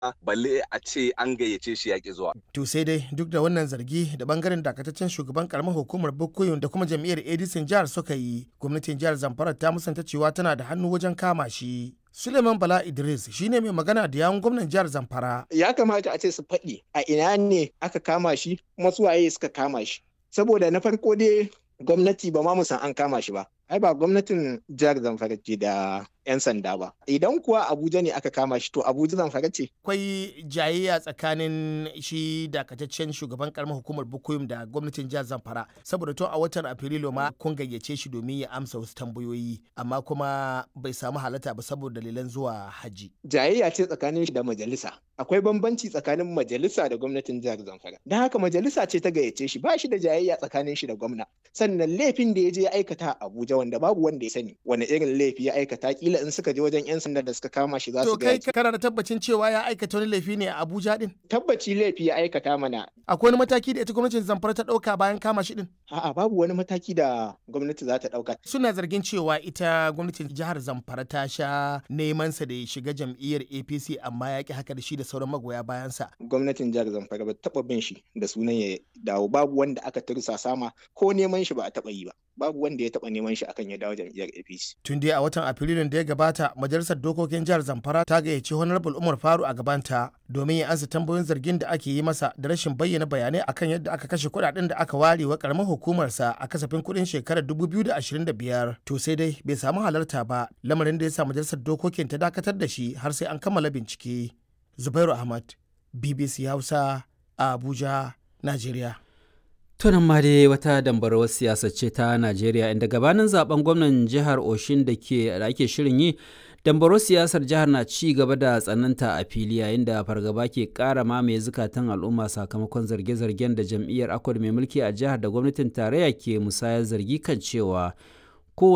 balle a ce an gayyace shi yaƙi zuwa. To sai dai duk da wannan zargi da bangaren dakataccen shugaban karamar hukumar Bukuyun da kuma jam'iyyar Edison jihar suka yi, gwamnatin jihar Zamfara ta musanta cewa tana da hannu wajen kama shi. Suleiman Bala Idris shine mai magana da yawun gwamnan jihar Zamfara. Ya kamata a ce su faɗi a ina ne aka kama shi kuma su waye suka kama shi. Saboda na farko dai gwamnati ba ma mu san an kama shi ba. Ai ba gwamnatin jihar Zamfara ce da 'yan sanda ba. Idan kuwa Abuja ne aka kama shi to Abuja Zamfara ce. Akwai jayayya tsakanin shi dakataccen shugaban karamar hukumar Bukuyum da gwamnatin jihar Zamfara saboda tun a watan Afrilu ma kun gayyace shi domin ya amsa wasu tambayoyi amma kuma bai samu halatta ba saboda dalilan zuwa haji. Jayayya ce tsakanin shi da majalisa. Akwai bambanci tsakanin majalisa da gwamnatin jihar Zamfara. Don haka majalisa ce ta gayyace shi ba shi da jayayya tsakanin shi da gwamna. Sannan laifin da ya je ya aikata a Abuja wanda babu wanda ya sani wani irin laifi ya aikata kila in suka je wajen 'yan sanda da suka kama shi za su To kai kana da tabbacin cewa ya aikata wani laifi ne a Abuja din? Tabbaci laifi ya aikata mana. Akwai wani mataki da ita gwamnatin Zamfara ta ɗauka bayan kama shi din? A'a babu wani mataki da gwamnati za ta ɗauka. Suna zargin cewa ita gwamnatin jihar Zamfara ta sha neman sa da ya shiga jam'iyyar APC amma ya ki haka da shi da sauran magoya bayansa. Gwamnatin jihar Zamfara ba taɓa bin shi da sunan ya dawo babu wanda aka tursa sama ko neman shi ba a taɓa yi ba. Babu wanda ya taɓa neman shi akan ya dawo jam'iyyar APC. Tun dai a watan Afrilun da ya gabata majalisar dokokin jihar Zamfara ta gayyaci Honorable Umar Faru a gabanta domin ya ansa tambayoyin zargin da ake yi masa da rashin bayyana bayanai akan yadda aka kashe kuɗaɗen da aka ware wa karamar hukumarsa a kasafin kuɗin shekarar 2025 to sai dai bai samu halarta ba lamarin da ya sa majalisar dokokin ta dakatar da shi har sai an kammala bincike. Zubairu Ahmad BBC Hausa a Abuja, Najeriya. tunan ma dai wata dambarwar siyasa ce ta najeriya inda gabanin zaben gwamnan jihar oshin da ke da ake shirin yi dambarwar siyasar jihar na ci gaba da tsananta a fili yayin da fargaba ke kara mamaye zukatan al'umma sakamakon zarge-zargen da jam'iyyar akwai mai mulki a jihar da gwamnatin tarayya ke musayar zargi kan cewa